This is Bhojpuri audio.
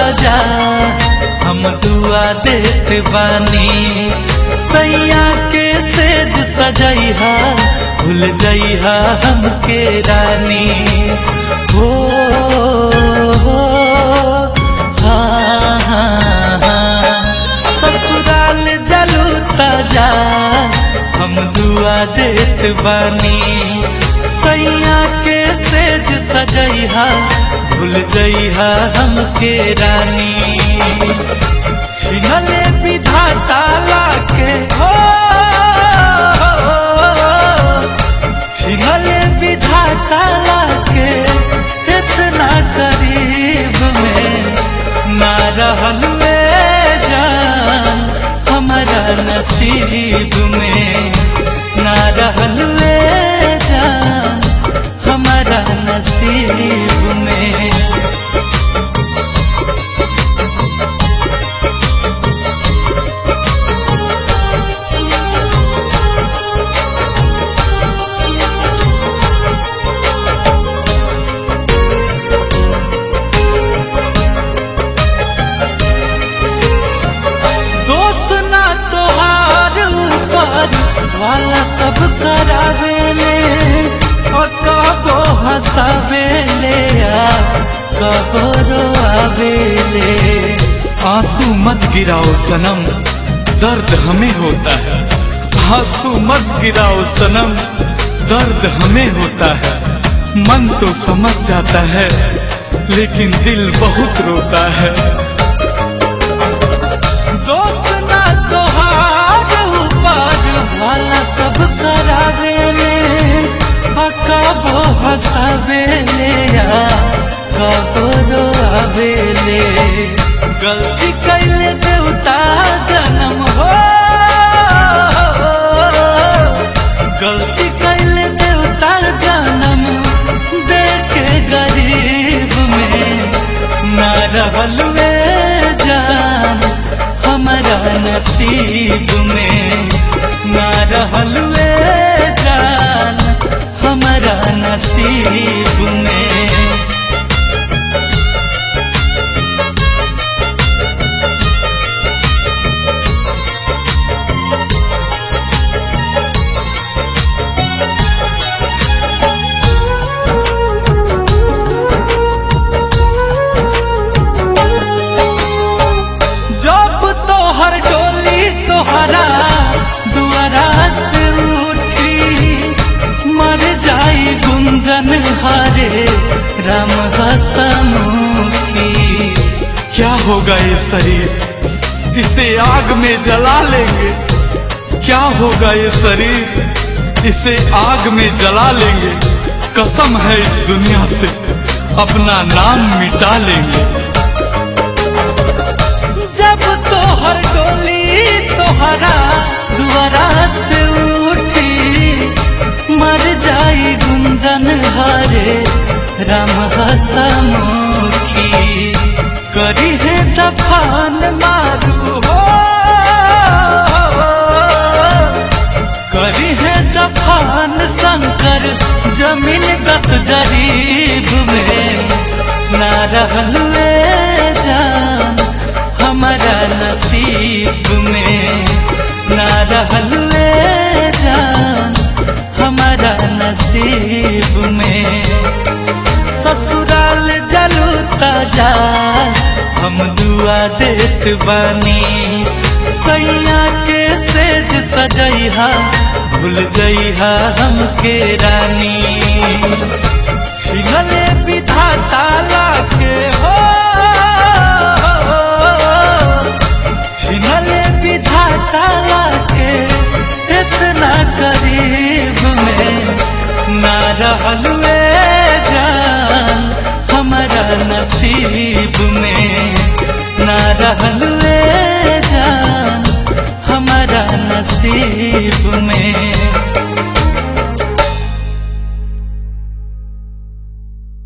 ताजा हम दुआ देत बानी सैया के सेज सजैहा भूल जइहा हमके रानी हो हो, हाँ, हाँ, हाँ। ससुराल जलू ताजा हम दुआ देत बानी सैया के सेज सजैहा भूल जइहा हमके रानी छिनले विधाता लाके हो छिनले विधाता लाके इतना करीब में ना रहल में जान हमारा नसीब में ना रहल में जान हमारा नसीब में दोस्त ना तोहार ऊपर वाला सब करावेले और कबो हंसावेले आ कबो रोआवेले आंसू मत गिराओ सनम दर्द हमें होता है आंसू मत गिराओ सनम दर्द हमें होता है मन तो समझ जाता है लेकिन दिल बहुत रोता है दोस्त ना तोहार ऊपर वाला सब करावेले और कबो हंसावेले आ कबो रोआवेले गलती कैले देवता जन्म हो गलती कैले देवता जन्म देखे गरीब में ना रहल में जान हमारा नसीब में ना रहल में जान हमारा नसीब में जब तोहर डोली तोहरा दुआरा से उठी मर जाई गुंजन हरे राम हसमुखी क्या होगा ये शरीर इसे आग में जला लेंगे क्या होगा ये शरीर इसे आग में jala लेंगे कसम है इस दुनिया से अपना नाम मिटा लेंगे जब तोहर डोली तोहरा दुआरा से उठी मर जाई गुंजन हरे राम हसमुखी करी है दफान मारू हो करी है दफान शंकर जमीन गत जरीब में ना रहल में जान हमारा नसीब में ना रहल में जान हमारा नसीब में ससुराल जलू ताजा हम दुआ देत बानी सैया के सेज सजैहा भूल जइहा हमके रानी छिनले विधाता लाके हो छिनले विधाता लाके इतना करीब में ना रहल में जान हमारा नसीब में ना रहल में